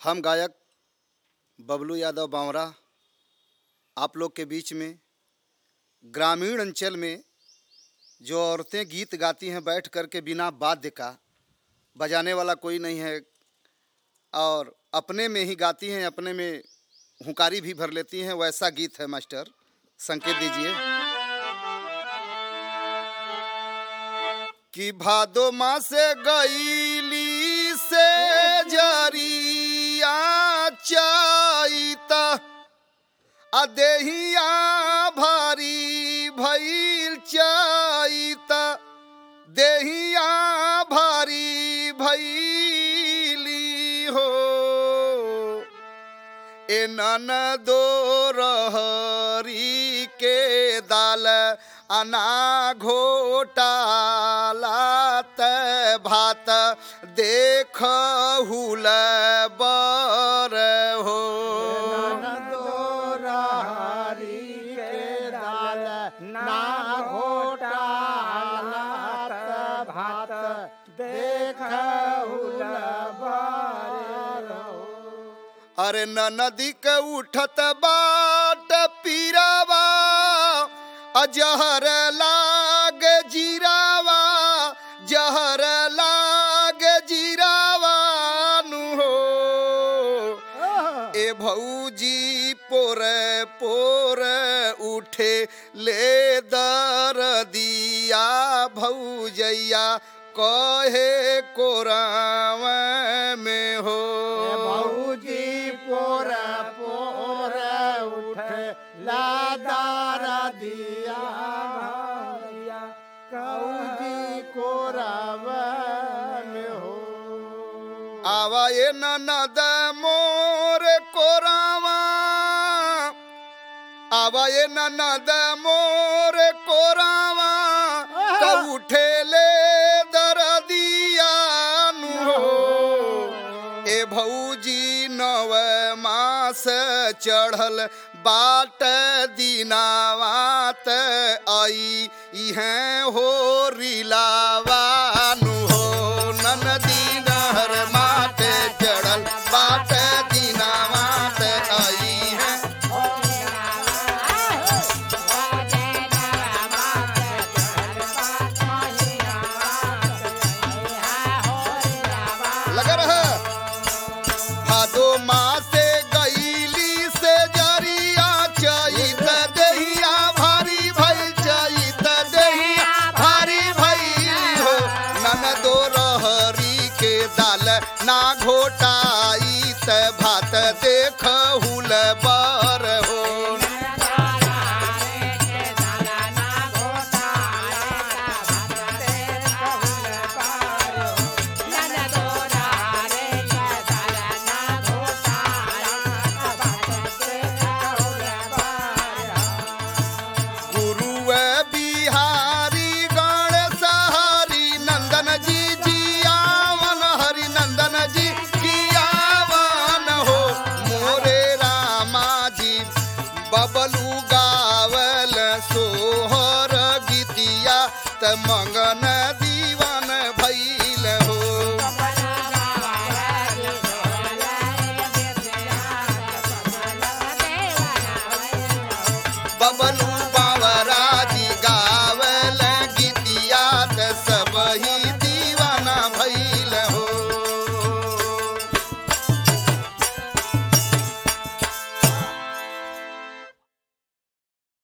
हम गायक बबलू यादव बावरा आप लोग के बीच में ग्रामीण अंचल में जो औरतें गीत गाती हैं बैठ कर के बिना वाद्य का बजाने वाला कोई नहीं है और अपने में ही गाती हैं अपने में हुंकारी भी भर लेती हैं वैसा गीत है मास्टर संकेत दीजिए कि भादो माँ से गईली से जरिया चाइता अदेहिया भारी भइल चाइता देहिया भारी भइली हो ए नन दो रहरी के दाल अना घोटालात भात देख हुल बर हो अरे न नदी के उठत बाट पीरावा अजहर लाग जीरावा जहर लाग जीरावा नु हो ए भौजी पोरे पोरे उठे ले दर दिया भौजैया कहे कोराव में हो भौजी पोर पोर उठ लादार दिया भैया कौजी कोरब में हो आवा ये ननद मोर कोरावा आवा ये ननद मोर कोरावा तो उठे ले दरदिया नु हो ए भौजी नव मास चढ़ल बाट दिनावात आई इहें हो रिलावानु हो ननदी नहर माट चढ़ल बाट दिनावात आई है लगा रहा भादो माँ से गईली से जरिया चैत दहिया भारी भई चैत दहिया भारी भई हो नन दो रहरी के दाल ना घोटाई त भात देख हुल